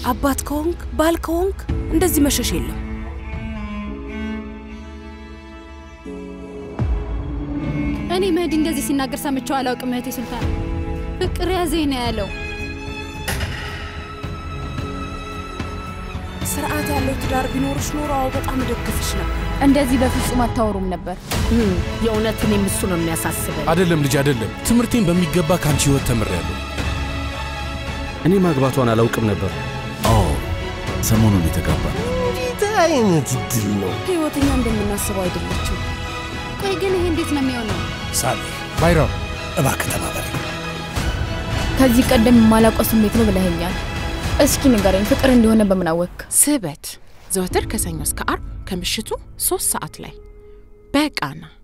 አባት ከሆንክ ባል ከሆንክ እንደዚህ መሸሽ የለም። እኔ መህዲ እንደዚህ ሲናገር ሰምቼው አላውቅም። እህቴ ሱልጣን ፍቅር ያዘኝ ነው ያለው። ስርዓት ያለው ትዳር ቢኖርሽ ኖሮ አዎ በጣም እደግፍሽ ነበር። እንደዚህ በፍጹም አታወሩም ነበር። የእውነት እኔም እሱ ነው የሚያሳስበኝ። አይደለም ልጅ አይደለም። ትምህርቴን በሚገባ ከአንቺ ህይወት ተምሬያለሁ። እኔ ማግባቷን አላውቅም ነበር። አዎ ሰሞኑን የተጋባ እንዴት አይነት እድል ነው! ህይወተኛ እንደምናስበው አይደለችም። ቆይ ግን ይሄ እንዴት ነው የሚሆነው? ሳሌ ባይራም እባክህ ተባበረኝ። ከዚህ ቀደም የማላውቀው ስሜት ነው ብለኸኛል። እስኪ ንገረኝ፣ ፍቅር እንደሆነ በምን አወቅክ? ስበት ዘወትር ከሰኞ እስከ አርብ ከምሽቱ ሶስት ሰዓት ላይ በቃና